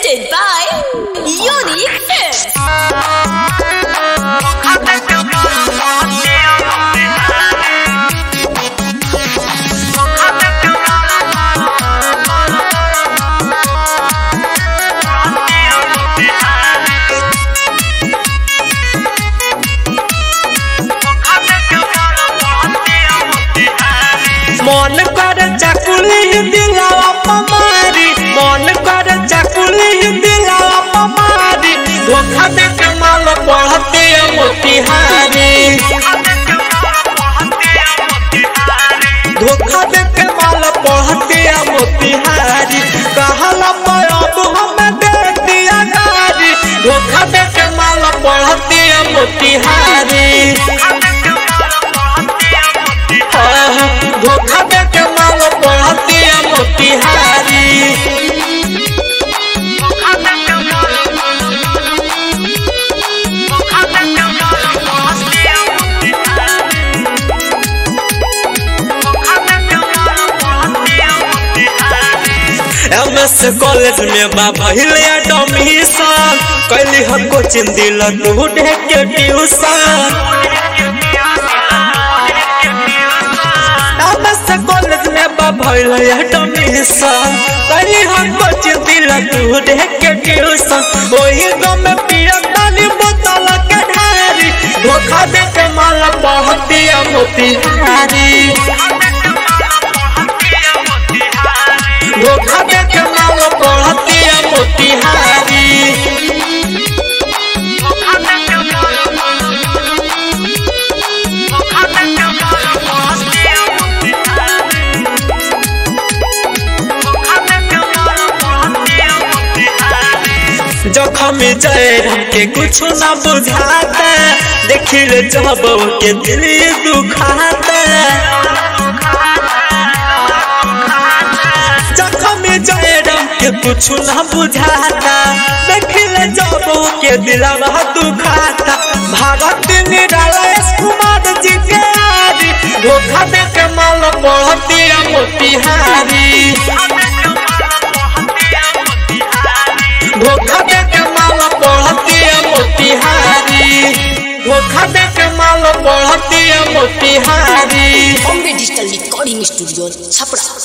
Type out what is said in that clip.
presented by Unique Films. মন করে চাকুলি দিলাওয়া পমারি মন করে চাকুলি দিলাওয়া পমারি ধোখা দেখে মাল পড়তে মোতিহারি धोखा देके माल पढ़ते मोतिहारी कहला पर अब हमें दे दिया गारी धोखा देके माल पढ़ते मोतिहारी हाँ, धोखा देके माल पढ़ते मोतिहारी एमएस कॉलेज में बा पहले एडमिशन कैली हम कोचिंग दिल तू के ट्यूशन एमएस कॉलेज में बा पहले एडमिशन कैली हम कोचिंग दिल तू के ट्यूशन वही गम में पिया ताली बोतल के ढारी धोखा दे के माल पढ़ती मोतिहारी धोखा दे के माल पढ़ती मोतिहारी जखम जयराम के कुछ ना बुझाता देखिल जब के दिल दुखाता जखम जयराम के कुछ ना बुझाता देखिल जब के दिलवा दुखाता भारत निराला कुमार जी के आरी धोखा दे के माल पढ़ती मोतिहारी धोखा दे के माल पढ़ती मोतिहारी धोखा दे के माल पढ़ती Motihari Bombay Digital Recording Studio, Chapra.